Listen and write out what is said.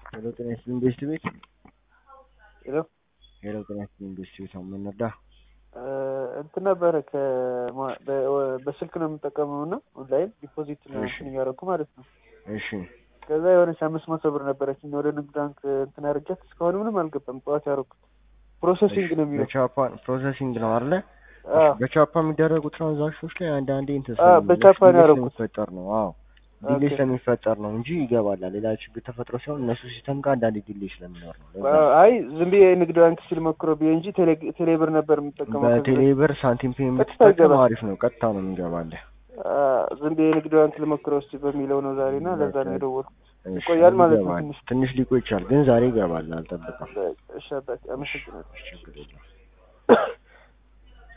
ሄሎ ጤና ይስጥልኝ ቤስት ቤት ሄሎ ሄሎ ጤና ይስጥልኝ ቤስት ቤት አሁን ምን ነዳ እንትን ነበረ ከማ- በ- በስልክ ነው የምጠቀመው እና ኦንላይን ዲፖዚት ነው እሺ። እንትን እያደረኩ ማለት ነው። እሺ ከዛ የሆነች አምስት መቶ ብር ነበረችኝ ወደ ንግድ ባንክ እንትን አድርጊያት እስካሁን ምንም አልገባም። ጠዋት ያደረኩት ፕሮሰሲንግ ነው የሚለው። በቻፓ ፕሮሰሲንግ ነው አይደለ አዎ በቻፓ የሚደረጉ ትራንዛክሽኖች ላይ አንዳንዴ እንትን አዎ፣ ስለሚ- በቻፓ ነው ዲሌይ ያደረኩት። ስለሚፈጠር ነው አዎ ዲሌይ ኦኬ። ስለሚፈጠር ነው እንጂ ይገባላል ሌላ ችግር ተፈጥሮ ሲሆን እነሱ ሲስተም ጋር አንዳንዴ ዲሌይ ስለሚኖር ነው ለዛ ነው። አይ ዝም ብዬ ንግድ ባንክ ሲል ሞክሮ ብዬ እንጂ ቴሌ- ቴሌ ብር ነበር የምጠቀመው። ከዚህ በፊት። በቴሌብር ሳንቲም ፔ ቀጥታ የምትጠቀም ይገባል። አሪፍ ነው ቀጥታ ነው የሚገባልህ አ፣ ዝም ብዬ ንግድ ባንክ ልሞክረው እስኪ በሚለው ነው ዛሬ እና ለዛ ነው በቃ። የደወልኩት። እሺ፣ ይቆያል ማለት ነው ይገባል። ትንሽ። ትንሽ ሊቆይ ይችላል ግን ዛሬ ይገባል አልጠብቅም እሺ አባቴ አመሰግናለሁ። ችግር የለም